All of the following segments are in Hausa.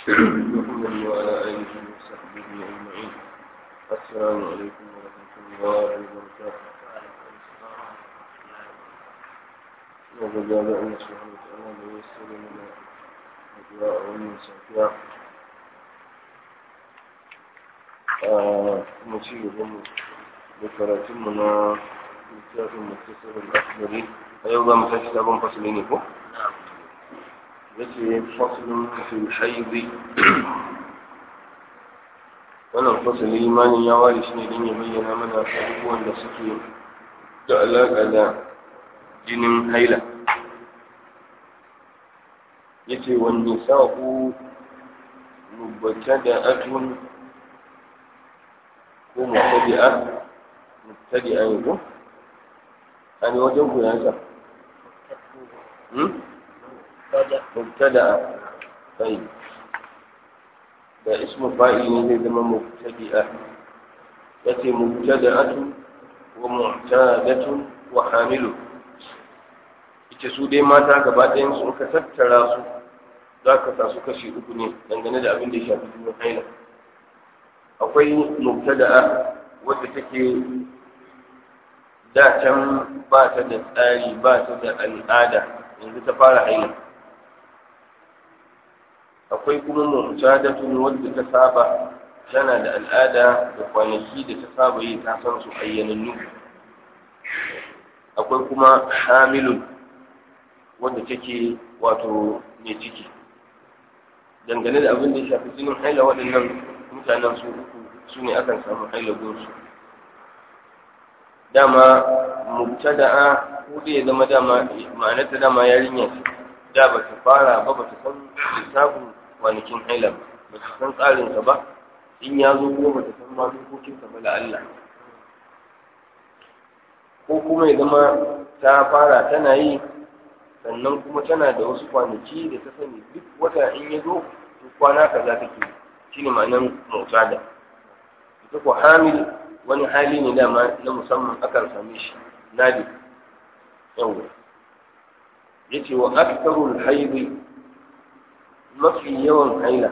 محمد وعلى آله وصحبه أجمعين السلام عليكم ورحمة الله وبركاته وجزاء الله سبحانه وتعالى ويسر لنا أدواء ومن سافيا مشي هم ذكرتمنا كتاب مختصر الأخضري أيضا متكتاب فصلين فوق yace faslun fil haidi wannan fasali imanin ya ware shi ne don ya bayyana mana abubuwan da suke da alaƙa da jinin haila yace wani sa'u mubata da atun ko mubtadi'a mubtadi'a ne ko a ne wajen kuyansa مبتدأ طيب ده اسم فاعل ne zama mubtadi'a yace mubtada'atu wa mu'tadatun wa hamilu ita su dai mata gaba ɗayan su ka tattara su za ka sa su kashi uku ne dangane da abin da ya shafi jinin haila akwai mubtada'a wadda take da can ba ta da tsari ba ta da al'ada yanzu ta fara haila akwai kuma mu'tadatun wadda ta saba tana da al'ada da kwanaki da ta saba yi ta san su ayyanannu akwai kuma hamilun wadda take wato mai ciki dangane da abin da ya shafi jinin haila waɗannan mutanen su uku su ne akan samu haila gunsu dama mubtada'a ko da ya zama dama ma'anarta dama yarinya ce da ba ta fara ba ba ta san lissafin kwanakin haila ba ta san tsarinsa ba in ya zo kuma ba ta san ma dokokinsa ba Allah ko kuma ya zama ta fara tana yi sannan kuma tana da wasu kwanaki da ta sani duk wata in ya zo to kwana kaza take shine ma'anar mutada ita ko hamil wani hali ne dama na musamman akan same shi nadi yawa yace wa aktharul haidi mafi yawan haila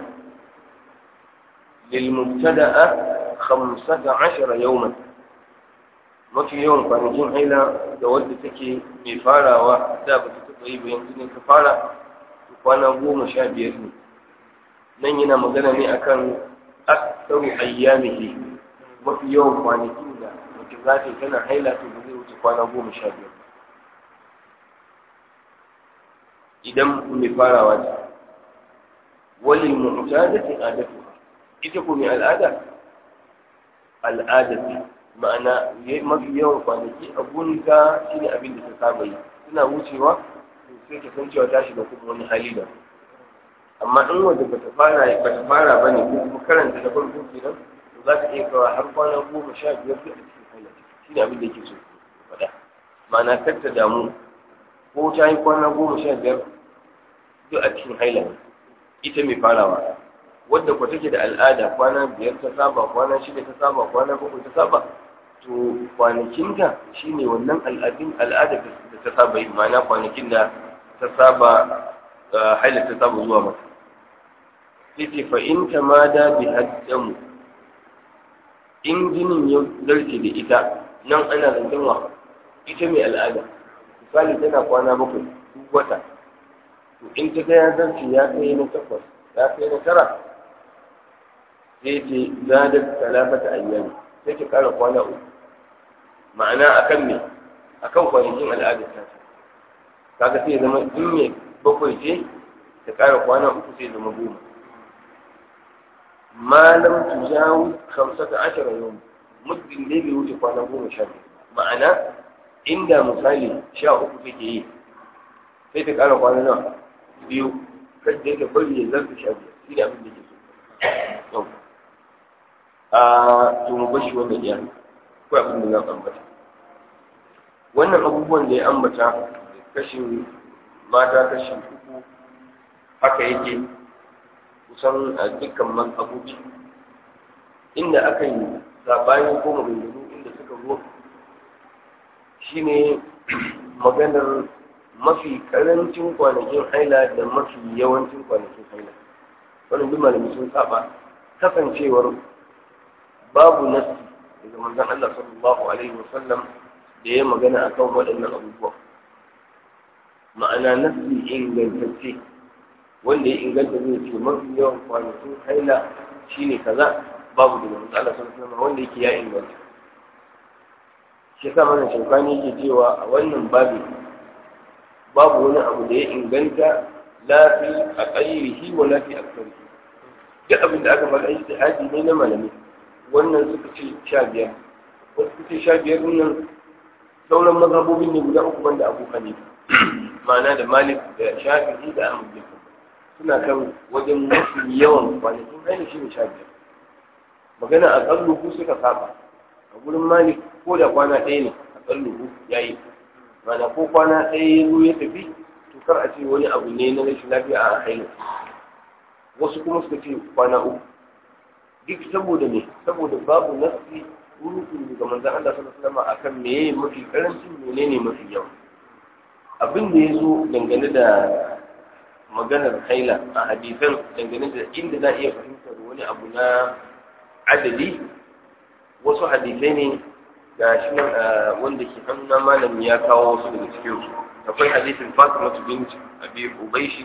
lil mubtada'a 15 yawman mafi yawan kwanakin haila da wadda take mai farawa da ba ta taɓa yi ba yanzu ne ta fara kwana goma sha biyar ne nan yana magana ne akan aktharu ayyamihi mafi yawan kwanakin da mutum za ta yi tana haila to ba zai wuce kwana goma sha biyar idan mai farawa ce wali mu'tadati adatu ita ko mai al'ada al'ada ce ma'ana mafi yawan kwanaki a gunta shine abin da ta saba yi suna wucewa sai ta san cewa ta shiga kuma wani hali da amma in wanda bata fara bata fara bane ko kuma karanta da farko kenan to za ta iya kawo har kwana goma sha biyar da a cikin hanya shine abin da yake so faɗa ma'ana kar ta damu ko ta yi kwana goma sha biyar duk a cikin haila ita mai farawa wadda kwa take da al'ada kwana biyar ta saba kwana shida ta saba kwana bakwai ta saba to kwanakinta shine wannan al'adun al'ada da ta saba yi ma'ana kwanakin da ta saba haila ta saba zuwa mata sai ce fa in ta ma da bi haddamu in jinin ya zarce da ita nan ana zancen wa ita mai al'ada misali tana kwana bakwai duk wata to in ta ga ya zarce ya kai na takwas ya kai na tara sai ce za da talafata ayyami sai ta kara kwana uku ma'ana akan me akan kwanakin al'adar ta kaga sai zama in ne bakwai ce ta kara kwana uku sai zama goma malam tujawu hamsata ashara yau muddin dai bai wuce kwana goma sha biyu ma'ana inda misali sha uku take yi sai ta kara kwana nawa biyu kadda yake bari ya zarta sha biyu shi ne abin da ke so yau a to mu bashi wannan iya ko abin da za ambata wannan abubuwan da ya ambata kashin mata kashin uku haka yake kusan a dukkan mazhabobi inda aka yi sabani ko maganganu inda suka zo shine maganar mafi karancin kwanakin haila da mafi yawancin kwanakin haila wannan duk malami sun saba kasancewar babu nasi daga manzon Allah sallallahu alaihi wasallam da ya magana akan waɗannan abubuwa ma'ana nasi ingantacce wanda ya inganta zai ce mafi yawan kwanakin haila shine kaza babu da manzon Allah sallallahu alaihi wasallam wanda yake ya inganta shi yasa mana shaukani yake cewa a wannan babi babu wani abu da ya inganta la fi aqayrihi wa la fi aktharihi duk abin da aka faɗa ijtihadi ne na malami wannan suka ce sha biyar wasu suka ce sha biyar nan sauran mazhabobin ne guda uku banda abu hanifa ma'ana da malik da shafi'i da ahmad bin suna kan wajen mafi yawan kwanakin haila shi ne sha biyar magana a tsalluku suka saba a gurin malik ko da kwana ɗaya ne a tsalluku ya yi mana ko kwana ɗaya ya zo ya tafi to kar a ce wani abu ne na rashin lafiya a haila wasu kuma suka ce kwana uku duk saboda ne saboda babu nasi rukun daga manzon Allah sallallahu alaihi wasallam akan meye mafi karancin menene mafi yawa abin da ya zo dangane da maganar haila a hadisan dangane da inda za a iya fahimtar wani abu na adadi wasu hadisai ne ga shi nan wanda ke hannun malami ya kawo wasu daga cikin su akwai hadisin Fatima bint Abi Ubayshi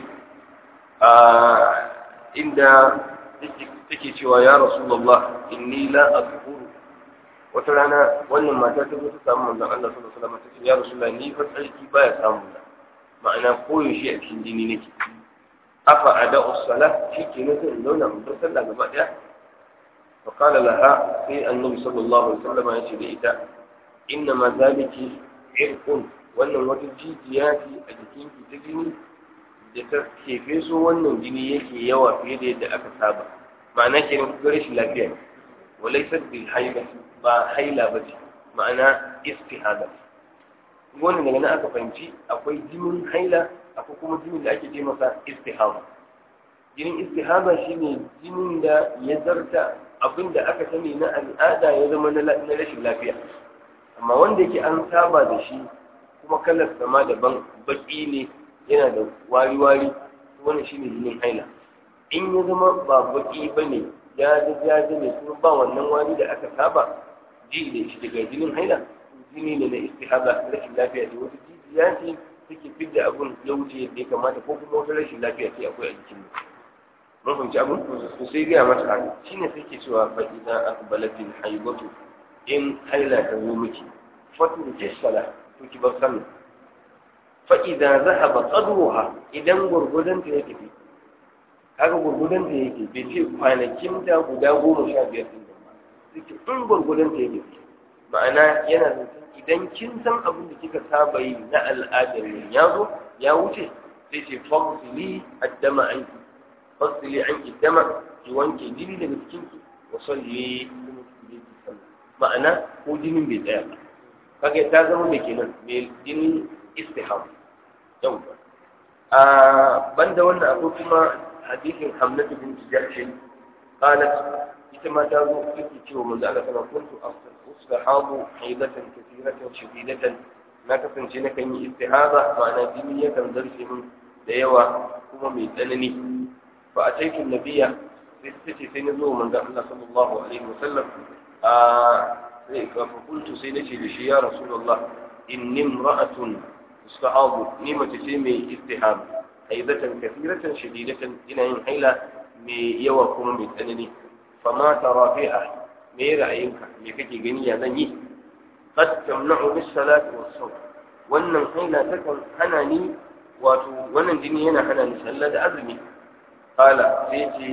inda take cewa ya Rasulullah inni la azkuru wata rana wannan mata ta zo ta samu manzon Allah sallallahu alaihi wasallam ta ce ya Rasulullah ni fa tsarki baya samu na ma'ana koyaushe a cikin jini nake afa ada'u salah shi ke nan sai in zauna mu sallah gaba daya fa qala laha sai annabi sallallahu alaihi wasallam ya ce da ita inna ma zaliki irqun wannan wata jijiya ce a jikinki ta jini da ta kefe so wannan jini yake yawa fiye da yadda aka saba ma'ana ke nan ga rashin lafiya ne walaysat bil haila ba haila ba ce ma'ana istihada wannan daga nan aka fahimci akwai jinin haila akwai kuma jinin da ake ce masa istihaba jinin istihaba shine jinin da ya zarta abin da aka sani na al'ada ya zama na rashin lafiya amma wanda yake an saba da shi kuma kalar sama daban baki ne yana da wari-wari wannan shine jinin haila in ya zama ba baki ba ne ya da jaji ne kuma ba wannan wari da aka saba ji da shi daga jinin haila jini ne na istihaba rashin lafiya ce wata jijiya ce take fidda abun ya wuce yadda ya kamata ko kuma wata rashin lafiya ce akwai a jikin mu mun fahimci abun to sai gaya mata haka shine sai ke cewa fa idan aqbalatil haibatu in haila ta zo miki fatu jissala to ki bar sallah fa idan zahaba qadruha idan gurgudan ta yake kaga gurgudan ta yake bai ce kwanakin ta guda goma sha biyar din ba sai in gurgudan ta yake ma'ana yana zancen idan kin san abin da kika saba yi na al'adar yin ya zo ya wuce sai ce fasili addama an ki fasili an ki dama ki wanke jini daga cikin ki wa salli ma'ana ko jinin bai tsaya ba kaga ta zama mai kenan mai jinin istiham yau a banda wannan akwai kuma hadisin hamnatu bin jahshin qalat ita ma ta zo take cewa manzo Allah sallallahu alaihi wasallam ustahabu haidatan kathiratan shadidatan na kasance na kan yi istihaza ma'ana jini yakan zarce min da yawa kuma mai tsanani fa a cikin nabiya sai ta ce sai na zo manzo Allah sallallahu alaihi wasallam a sai ka fa kuntu sai nace da shi ya rasulullah inni imra'atun ustahabu ni mace ce mai istihab haidatan kathiratan shadidatan ina yin haila mai yawa kuma mai tsanani fa ma tara fiha me ra'ayinka me kake gani ya zan yi qad tamna'u bis salati was sawm wannan haila takan hana ni wato wannan jini yana hana ni sallah da azumi qala sai ce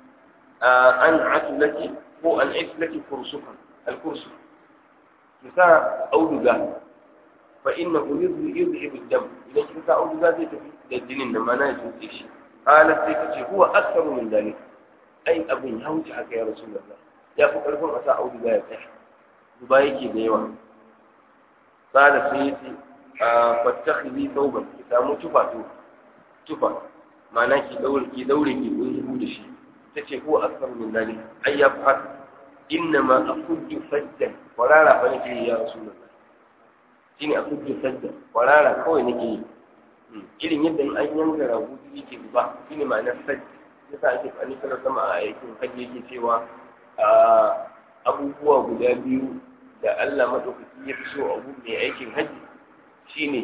an atulaki ko an islaki kursukan al kursu kisa auduga fa innahu yudhibu ad-dam idan kisa auduga zai tafi da jinin da mana ya tuce shi qala sai kace huwa aktharu min dalik ai abin ya wuce haka ya rasulullah ya fi ƙarfin a sa auduga ya tsaya zuba yake da yawa tsada sai ya ce a fattakhili tauban ki samu tufa to tufa ma'ana ki daure ki daure ki kunzu da shi tace ko asar min dalik ai ya fa inna ma akuddu faddan kwarara fa nake ya rasulullah shine akuddu faddan kwarara kawai nake yi irin yadda an yanka rago yake zuba shine ma'anar faddan yasa ake fani kana sama a aikin hajji yake cewa abubuwa guda biyu da Allah madaukaki ya fi so a gun mai aikin hajji shine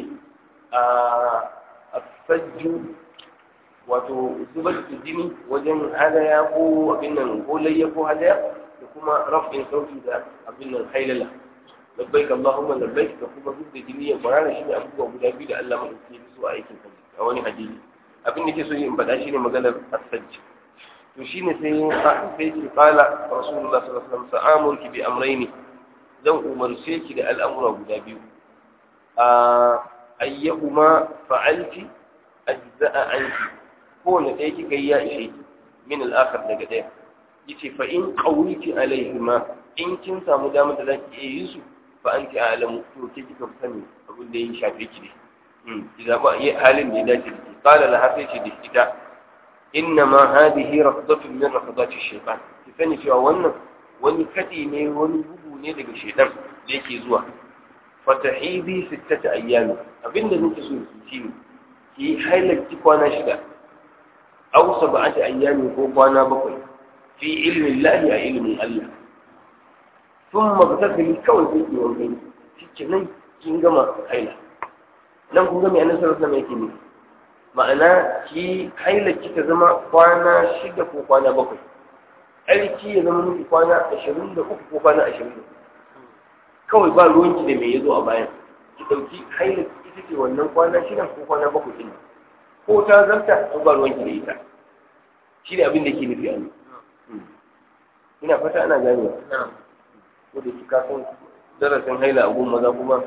a sajju wato zubar da jini wajen hadaya ko abin nan ko layya ko hadaya da kuma rafin sauti da abin nan hailala labbaik Allahumma labbaik da kuma duk da jini ya kwarara shi ne abubuwa guda biyu da Allah madauki ya so a aikin hajji a wani hadisi abin da ke so in faɗa shi ne maganar as-sajj to shine sai sai ki qala rasulullah sallallahu alaihi wasallam sa'amurki bi amrayni zan umarce ki da al'amura guda biyu a ayyahuma fa'alti ajza'a anki kowane ɗaya kika yi ya ishe ki min al'akar daga ɗaya yace fa in qawliti alaihima in kin samu damar da zaki iya yin su fa anti a'lamu to ke kika fi sani abin da ya shafe ki ne hmm idan ba yi halin da ya dace da ki qala la hafi shi da ita inna ma hadhihi rafdatun min rafdati shaytan ki sani cewa wannan wani kadi ne wani bugu ne daga shaytan da yake zuwa fatahidi sittata ayyami abinda nake so ki ci ki hailaki kwana shida aw sab'ati ayyami ko kwana bakwai fi ilmi Allah a ilmin Allah thumma btasili kawai sai ki wanka shike nan kin gama haila nan kun ga me annabi sallallahu alaihi wasallam yake ma'ana ki haila ki ta zama kwana shida ko kwana bakwai aiki ya zama miki kwana ashirin da uku ko kwana ashirin da kawai ba ruwanki da me ya zo a bayan ki ɗauki haila ita ce wannan kwana shida ko kwana bakwai ɗin ko ta zarta to ba ruwanki da ita shi ne abin da ke nufi a ni ina fata ana gane ko da kika san darasin haila a gun maza kuma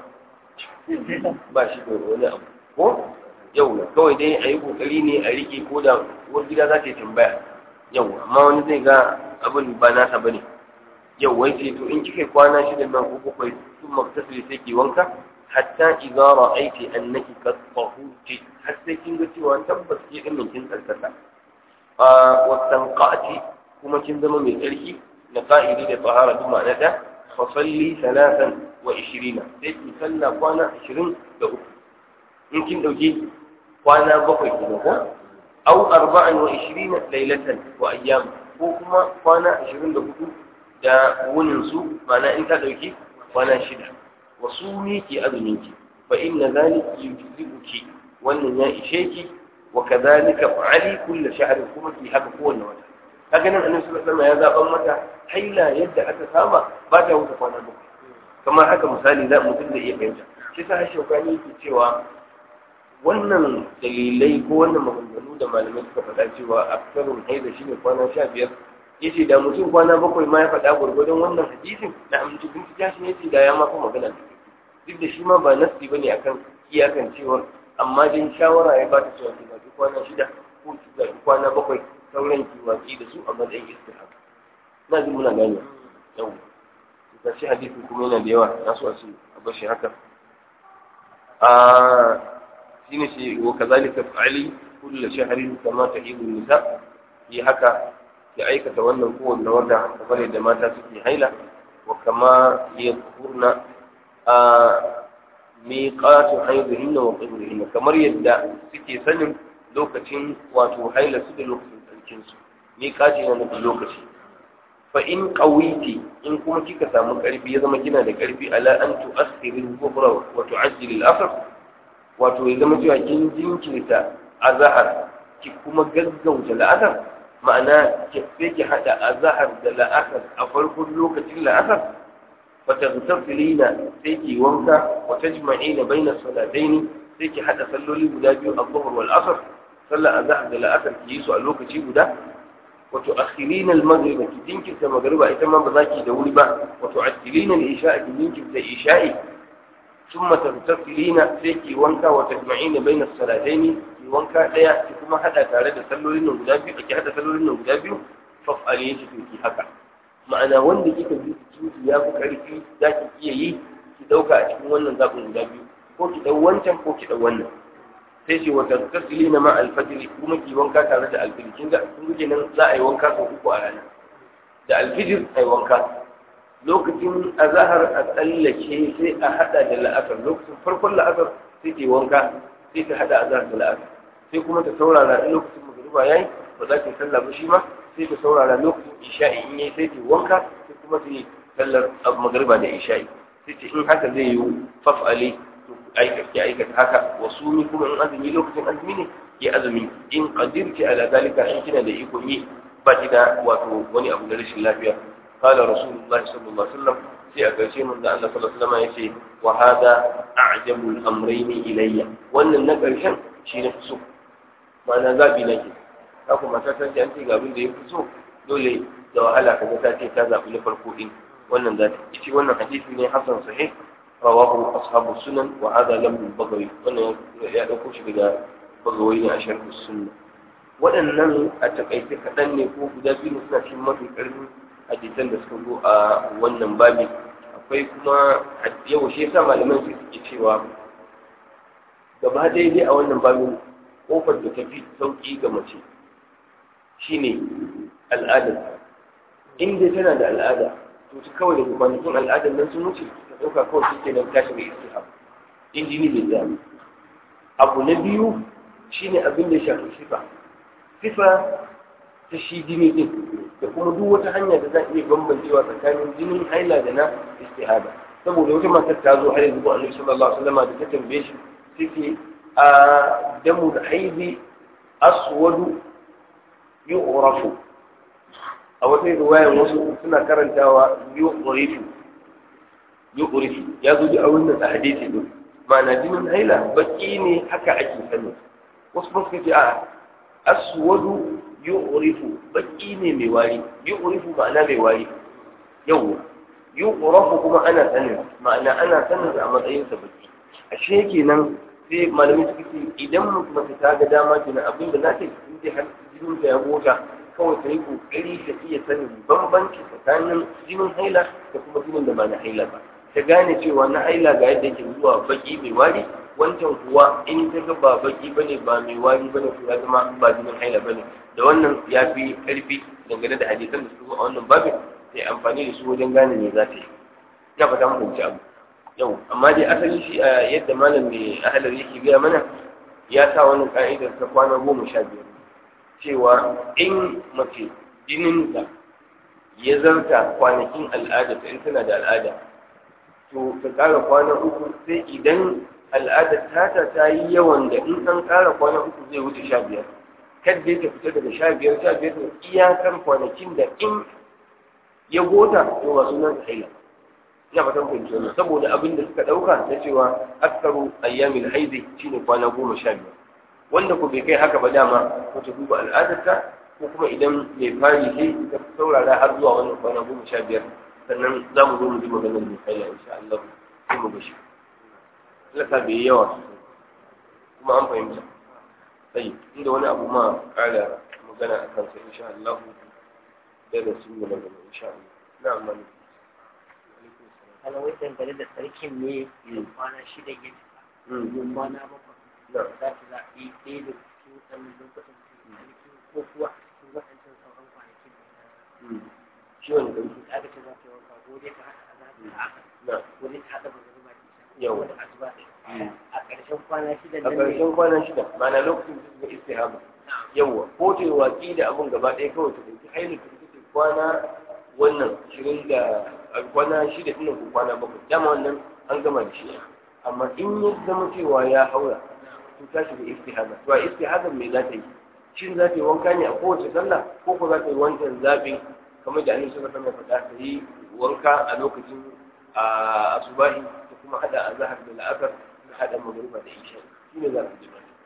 ba shi da wani abu ko yau kawai dai a yi kokari ne a rike ko da wani gida za ta yi tambaya yau amma wani zai ga abin ba nasa ba ne yau wai ce to in kika kwana shida nan ko bakwai sun maktasiri sai ki wanka hatta idza ra'aiti annaki qad tahurti har sai kin ga cewa tabbas ke din kin tsarkaka a wasanqati kuma kin zama mai tsarki na qa'idi da tahara duk ma'ana da fa salli salatan wa 20 sai ki salla kwana 23 in kin dauki kwana bakwai kenan ko aw 24 laylatan wa ayyam ko kuma kwana 24 da wunin su ma'ana in ta dauki kwana shida wasu miki azuminki fa inna zalika yujzibuki wannan ya ishe ki wa kadhalika fa'ali kull shahr kuma ki haka kowanne wata kaga nan annabi sallallahu alaihi wasallam ya zaban mata haila yadda aka saba ba ta wuce kwana bakwai kamar haka misali za mutum da iya fahimta shi sa shaukani yake cewa wannan dalilai ko wannan maganganu da malamai suka faɗa cewa aksarun haida shine kwana sha biyar yace da mutum kwana bakwai ma ya faɗa gwargwadon wannan hadisin da amince bin ta shi yace da ya ma fa magana duk da shi ma ba nasi bane akan iyakan cewa amma din shawara ya bata cewa ki zaɓi kwana shida ko ki zaɓi kwana bakwai sauran ki watsi da su a matsayin istihaba na jin muna gane yau ga shi hadisin kuma yana da yawa na so a ce a bar shi haka a shine shi wa kazalika fa'ali kullu shahrin kama tahidu nisa yi haka ya aikata wannan kowanne wata kamar yadda mata suke haila wa kama yadhkurna a miqatu haidihinna wa qibrihinna kamar yadda suke sanin lokacin wato haila su da lokacin tsarkin su miqati na nufin lokaci fa in qawiti in kuma kika samu karfi ya zama kina da karfi ala an tu'akhkhiri al-dhuhra wa tu'ajjili al-asr wato ya zama cewa kin jinkirta azhar ki kuma gaggauta la'asar ma'ana sai ki hada azhar da la'asar a farkon lokacin la'asar fa taghtasilina sai ki wanka wa tajma'ina baina salataini sai ki hada salloli guda biyu az-zuhr wal asr sallar azhar da la'asar ki yi su a lokaci guda wa tu'akhirina al-maghrib ki dinkirta magriba ita ma ba za ki da wuri ba wa tu'ajjilina al-isha'a ki dinkirta isha'i ثم تغتسلين سيكي وانكا وتجمعين بين الصلاتين ki wanka daya ki kuma hada tare da sallolin nan guda biyu ki hada sallolin nan guda biyu fa'ali shi ki haka ma'ana wanda kika ji ki ya fi karfi za ki iya yi ki dauka a cikin wannan zabin guda biyu ko ki dau wancan ko ki dau wannan sai ce wa taghtasilina ma al-fajr kuma ki wanka tare da al-fajr kin ga kun ga nan za a yi wanka sau uku a rana da al-fajr ai wanka lokacin azahar a tsallake sai a hada da la'asar lokacin farkon la'asar sai ke wanka sai ta hada azahar da la'asar sai kuma ta saurara in lokacin magariba yayi ba za ta yi sallah ba shi ma sai ta saurara lokacin isha'i in yayi sai ta wanka sai kuma ta yi sallar magriba da isha'i sai ce in haka zai yi faf'ali to aikata ya aikata haka wasu ni kuma in azumi lokacin azumi ne ya azumi in qadirti ala zalika in kina da ikon yi ba ki da wato wani abu na rashin lafiya qala rasulullahi sallallahu alaihi wasallam sai a ƙarshe mun da Allah sallallahu alaihi wasallam yace wa hada a'jabu al-amrayn ilayya wannan na ƙarshen shi ne so ma'ana zabi nake ka kuma ta san an ce ga abin da ya fi so dole da wahala kaga ta ce ta zabi na farko din wannan zata ce wannan hadisi ne hasan sahih rawahu ashabu sunan wa hada lam al-bagawi wannan ya dauko shi daga bagawi ne a sharh sunna waɗannan a takaice kaɗan ne ko guda biyu suna cikin mafi ƙarfin hadisan da suka zo a wannan babi akwai kuma yau shi yasa malaman su suke cewa gaba daidai a wannan babin kofar da ta fi sauƙi ga mace shine al'adar in dai tana da al'ada to ta kawai daga kwanakin al'adar nan sun wuce ta ɗauka kawai shi ke nan tashi mai istihab in jini bai zami abu na biyu shine abin da ya shafi sifa sifa ta shi jini din da kuma duk wata hanya da za a iya bambancewa tsakanin jinin haila da na istihada saboda wata matar ta zo har yanzu ba annabi sallallahu alaihi wasallam da ta tambaye shi take a damu da haizi aswadu yu'rafu a wata riwaya wasu suna karantawa yu'rifu yu'rifu ya zo a wannan hadisi din ma'ana jinin haila baki ne haka ake sani wasu ba suka ce a aswadu yu'rifu baki ne mai wari yu'rifu ma'ana mai wari yau yu'rafu kuma ana sanin ma'ana ana sanin a matsayin sa baki ashe kenan sai malamin suka ce idan mace ta ga dama kenan abin da za ta yi in dai har jinin ta ya gota kawai ta yi kokari ta iya sanin bambanci tsakanin jinin haila da kuma jinin da ba na haila ba ta gane cewa na haila ga yadda yake zuwa baki mai wari wancan kuwa in ta ga ba baki bane ba mai wari bane to ya zama ba jinin haila bane da wannan ya fi karfi dangane da hadisan da su zo a wannan babin sai amfani da su wajen gane me za ta yi ina fata mu fahimci abu yau amma dai asali shi a yadda malam mai ahalar yake gaya mana ya sa wannan ka'idar ta kwana goma sha biyar cewa in mace jininta ya zarta kwanakin al'ada ta in tana da al'ada to ta ƙara kwana uku sai idan al'adar tata ta yi yawan da in an ƙara kwana uku zai wuce sha biyar kadda ta fita daga sha biyar sha biyar da iyakar kwanakin da in ya gota to ba sunan haila ina fatan fahimci wannan saboda abin da suka ɗauka na cewa aksaru ayyamin haizi shine kwana goma sha biyar wanda ko bai kai haka ba dama ko ta duba al'adarta ko kuma idan mai fari sai ta saurara har zuwa wannan kwana goma sha biyar sannan za mu zo mu ji maganar mai haila insha Allah sai mu bashi lasa bai yi yawa sosai kuma an fahimta sai inda wani abu ma ƙara magana a kansa insha Allah da da sun yi magana insha Allah na amma ne kana wai dangane da sarkin ne da kwana shida ya yin kwana bakwai za su zaɓi ɗaya da cikin wannan lokacin sarki ko kuwa cikin waɗancan sauran kwanakin shi wani ɗauki da aka ce za ta yi wanka ko dai ta haɗa azahar da aka na ko dai ta haɗa magana da isha Yau. ko da asuba a ƙarshen kwana shida a nan ne ƙarshen kwana shida ma'ana lokacin da suka istihaba yawwa ko ta yi watsi da abin gaba ɗaya kawai ta ɗauki hailin ta ita ce kwana wannan shirin da a kwana shida ɗin ko kwana bakwai dama wannan an gama da shi amma in ya zama cewa ya haura to ta shiga istihaba to a istihaba me za ta yi shin za ta yi wanka ne a kowace sallah ko ko za ta yi wancan zaɓin kamar da annabi sallallahu alaihi wasallam ya faɗa ta yi wanka a lokacin a asubahi da kuma hada azhar da la'asar da hada magriba da isha shine za ta ji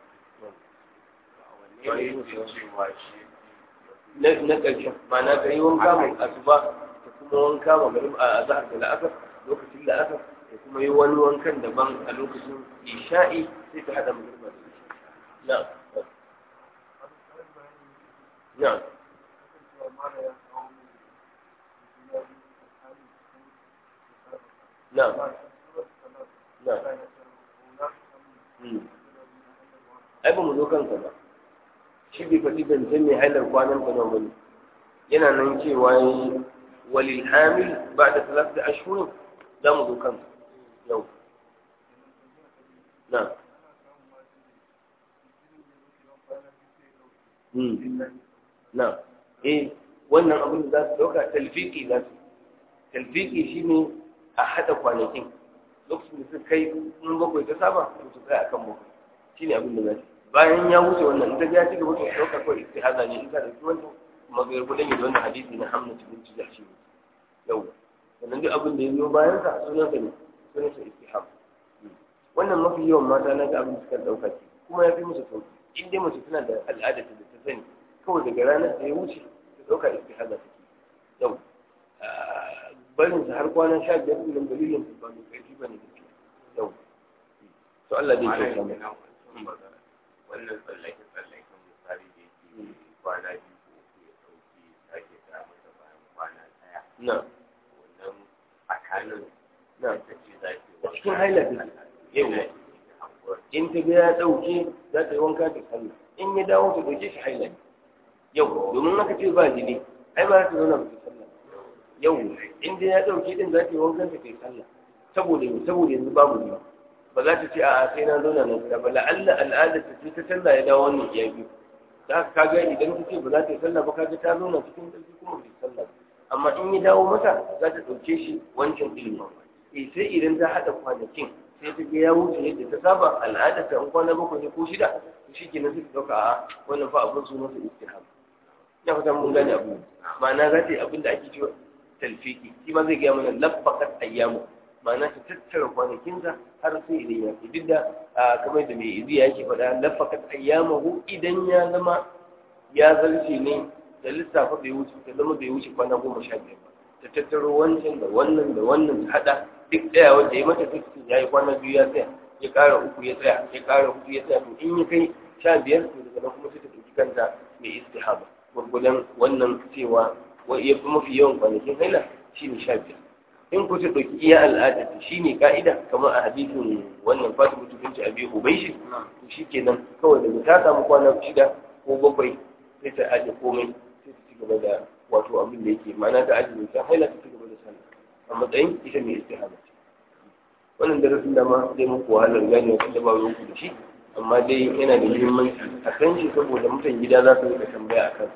na na ƙarshen ma'ana ka yi wanka mai asuba da kuma wanka magriba a azhar da la'asar lokacin la'asar da kuma yi wani wankan daban a lokacin isha'i sai ta hada magriba da isha na na na na ai ba mu zo kanka ba shi bai faɗi zancen mai hailar kwanan ka nan bane yana nan cewa yi walil hamil ba da talata ashirin za mu zo kanka yau na na eh wannan abin da za su ɗauka talfiki za su talfiki shine a haɗa kwanakin lokacin da suka kai in bakwai ta saba to su kai akan bakwai shine abin da za su bayan ya wuce wannan in ta ga ci gaba to ɗauka kawai istihaza ne in ka ɗauki wannan magayar gudan da wannan hadisi na hamna cikin ci shi ne yau sannan duk abin da ya zo bayan sa sunan sa ne sunan sa istihab wannan mafi yawan mata na ga abin da suka ɗauka ce kuma ya fi musu sauki in dai mace tana da al'ada da ta sani kawai daga ranar da ya wuce ta ɗauka istihaza take yau barin sa har kwana sha biyar ɗin nan dalilin su ba mai ƙarfi ba ne gaskiya yau to Allah dai ya kyauta mu wannan tsallake tsallaken misali da yake kwana biyu ko uku ya ɗauki sake ta masa bayan kwana ɗaya na wannan tsakanin na ta ce za ki cikin haila take yau in ta ga ya ɗauke za ta yi wanka ta sallah in ya dawo ta ɗauke shi haila ne yau domin aka ce ba jini ai ba za ta zauna ba ta sallah yau in dai ya ɗauke din za ta yi wankan ta kai sallah saboda saboda yanzu babu jini ba za ta ce a'a sai na zauna na gida ba la'alla al'adar ta ce ta sallah ya dawo wannan iya biyu da haka kaga idan ta ce ba za ta yi sallah ba kaga ta zauna cikin ƙarfi kuma ba ta yi sallah amma in ya dawo mata za ta ɗauke shi wancan ilimi eh sai idan ta haɗa kwanakin sai ta ga ya wuce yadda ta saba al'adar ta in kwana bakwai ne ko shida to shi kenan sai ta ɗauka a wannan fa abin sunan su istihab ina fata mun gane abu ma'ana za ta yi abin da ake cewa talfiki shi ma zai gaya mana lafakat ayyamu ma'ana ta tattara kwanakinsa har sai idan ya fi duk da kamar da mai izi yake faɗa lafakat ayyamahu idan ya zama ya zarce ne da lissafa bai wuce ta zama bai wuce kwana goma sha biyar ba ta tattaro wancan da wannan da wannan ta haɗa duk ɗaya wanda ya mata ta ya yi kwana biyu ya tsaya ya ƙara uku ya tsaya ya ƙara uku ya tsaya to in ya kai sha biyar to daga nan kuma sai ta ɗauki kanta mai istihaba gwargwadon wannan cewa ya fi mafi yawan kwanakin haila shi ne sha biyar in ku ta ɗauki iya al'ada shi ne ka'ida kamar a hadisin wannan fatima tukunci a biyu ubaishi to shi kenan kawai daga ta samu kwana shida ko bakwai sai ta aje komai sai ta ci gaba da wato abin da yake ma'ana ta aje ta haila ta ci gaba da sallah a matsayin ita mai istihaba ce wannan darasin da ma zai muku wahalar gane wasu da ba ruwanku da shi amma dai yana da muhimmanci a kan shi saboda mutan gida za su rika tambaya a kan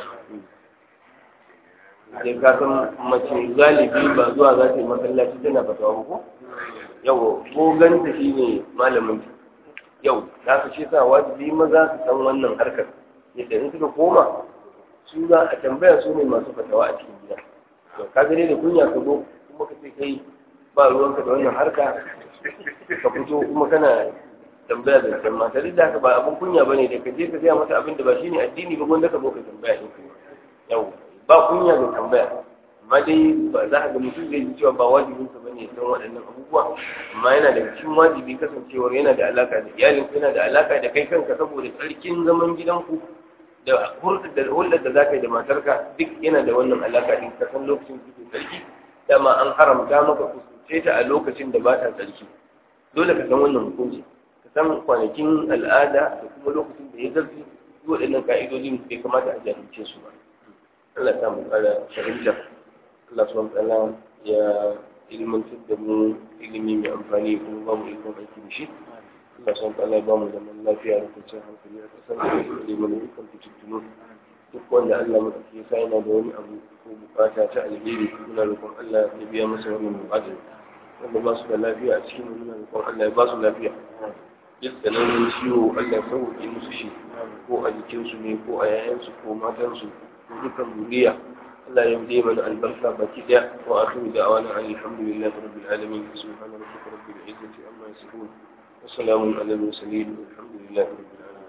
sai ka san mace galibi ba zuwa za ta yi masallaci tana fatawa ba ko yau ko ganta shi ne malamin ta yau za ka ce sa wajibi maza su san wannan harkar yadda in suka koma su za a tambaya su ne masu fatawa a cikin gida to ka gane da kunya ka zo kuma ka ce kai ba ruwanka da wannan harka ka fito kuma kana tambaya da can mata duk da haka ba abin kunya ba ne da ka je ka gaya mata abin da ba shi ne addini ba gwanda ka zo ka tambaya ɗin yau ba kunya da tambaya amma dai ba za ka ga mutum zai ji cewa ba wajibin sa bane san waɗannan abubuwa amma yana da cikin wajibi kasancewar yana da alaka da iyalin yana da alaka da kai kanka saboda tsarkin zaman gidanku da hulɗar da za ka yi da matarka duk yana da wannan alaka din ka san lokacin da tsarki dama an haramta maka kusance ta a lokacin da ba ta tsarki dole ka san wannan hukunci san kwanakin al'ada da kuma lokacin da ya zarfi waɗannan ka'idodin bai kamata a jahilce su ba Allah ta mu kara fahimta Allah subhanahu ta'ala ya ilmantar da mu ilimi mai amfani kuma ba mu ikon aiki da shi Allah subhanahu ta'ala ya ba mu zaman lafiya da kwanciyar hankali a kasar da ilimin da ikon fitintunu duk wanda Allah maɗauki ya sa yana da wani abu ko bukata ta alheri muna roƙon Allah ya biya masa wannan bukata wanda ba su da lafiya a cikin muna roƙon Allah ya ba su lafiya dukkanin ciwo Allah ya sauke musu shi ko a jikinsu ne ko a yayansu ko matansu ko dukkan zuriya Allah ya yi mana albarka baki daya wa akhiru da'wana alhamdulillahi rabbil alamin subhana rabbika rabbil izzati amma yasifun wa salamun alal mursalin walhamdulillahi rabbil alamin